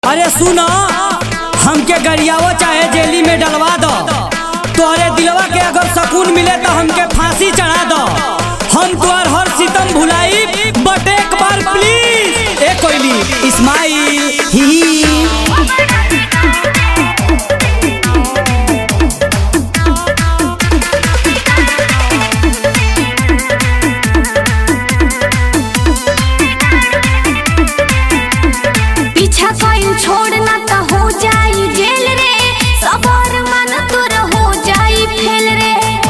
अरे सुनो हमके गरियावो चाहे जेली में डलवा दो तोहरे दिलवा के अगर सकून मिले तो हमके फांसी चढ़ा दो हम तुहार हर सितम भुलाई बट एक बार प्लीज ए कोयली इस्माइल ही पीछा कइल छोड़ना त हो जाई जेल रे सबर मन तोर हो जाई फेल रे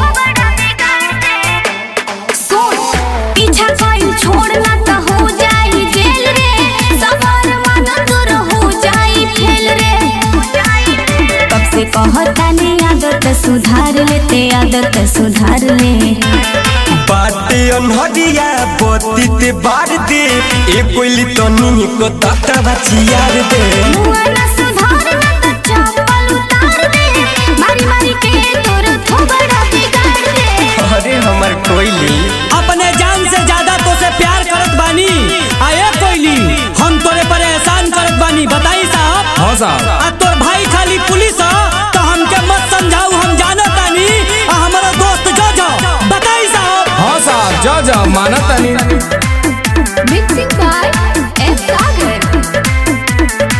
सुन पीछा कइल छोड़ना त हो जाई जेल रे सबर मन तोर हो जाई फेल रे कब से कहता ने आदत सुधार लेते आदत सुधार ले बाटे अनहरिया बत्ती बार दे ए कोइली तनी को तता बचियार दे मुआ ना सुधार ना त चप्पल उतार दे मारी मारी के तोर थोबड़ा बिगाड़ दे अरे हमर कोइली अपने जान से ज्यादा तो से प्यार करत बानी आए कोयली हम तोरे पर एहसान करत बानी बताई साहब हाँ साहब आ तोर भाई खाली पुलिस ह तो हमके मत समझाऊ हम जानत तानी आ हमारा दोस्त जो जो बताई साहब हाँ साहब जा जा माना तनी Mixing by F. Sagar.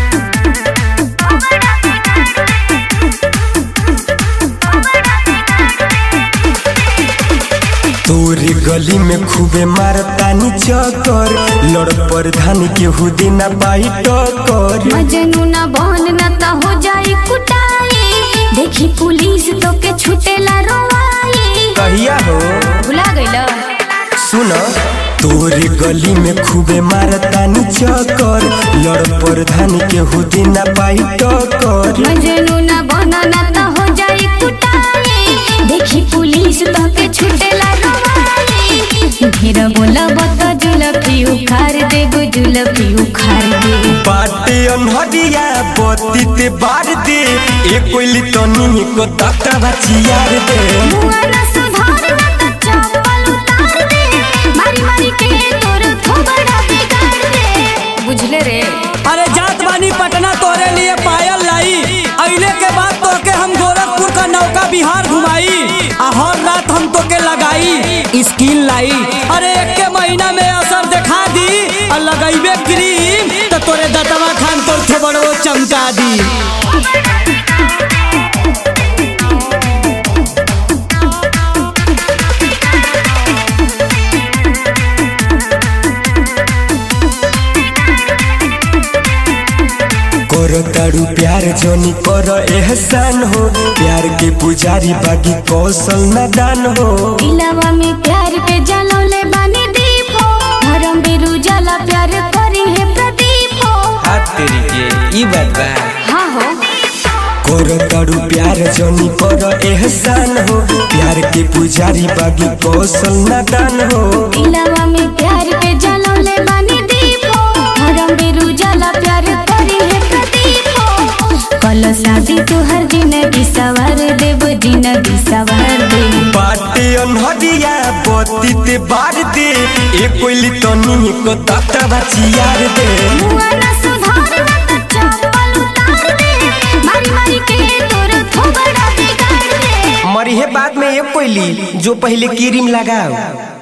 तोरे गली में खूबे मारतानी चक्कर लड़ प्रधान के हुदे ना पाई टक्कर मजनू ना बहन ना त हो जाई कुटाई देखी पुलिस तो के छुटेला रोवाई कहिया हो भुला गइल सुन तोरे गली में खूबे मारतानी चक्कर लड़ प्रधान के हुदे ना पाई टक्कर मजनू ना बहन ना त हो जाई कुटाई देखी पुलिस तो के छुटेला रोवाई ढेर बोलब त जुलफी उखाड़ देबो जुलफी उखाड़ दे बाटे अनहरिया बत्ती ते बार दे ए कोइली तनी को तता बचियार दे मुआ ना सुधार ना त चप्पल उतार दे मारी मारी के तोर थोबड़ा बिगाड़ दे बुझले रे अरे जात बानी पटना तोरे लिए पायल लाई अइले के बाद तोके हम गोरखपुर का नौका बिहार घुमाई आ हर रात हम तोके लगाई स्किन लाई अरे एक के महीना में असर दिखा दी और लगैबे क्रीम तो तोरे दतवा खान तोर थोबड़ो चमका दी कर तारू प्यार जोनी कर एहसान हो प्यार के पुजारी बागी कौशल नादान हो दिलवा में प्यार के जलौले बानी दीप हो धर्म बिरु जला प्यार करी है प्रदीप हो हाथ तेरी के ई बात बा हाँ हो कर तारू प्यार जोनी कर एहसान हो प्यार के पुजारी बागी कौशल नादान हो दिलवा में प्यार के जलौले बानी दीप हो धर्म बिरु जला प्यार करी है प्रदीप हो कल शादी तुहर जिंदगी सवार देव जिंदगी सवार दे बाटे अनहरिया बत्ती ते बार दे ए कोइली तनी को तता बचियार दे मुआ ना सुधार ना त चप्पल उतार दे मारी मारी के तोर थोबड़ा बिगाड़ दे मरिहे बाद में एक कोइली जो पहले क्रीम लगाओ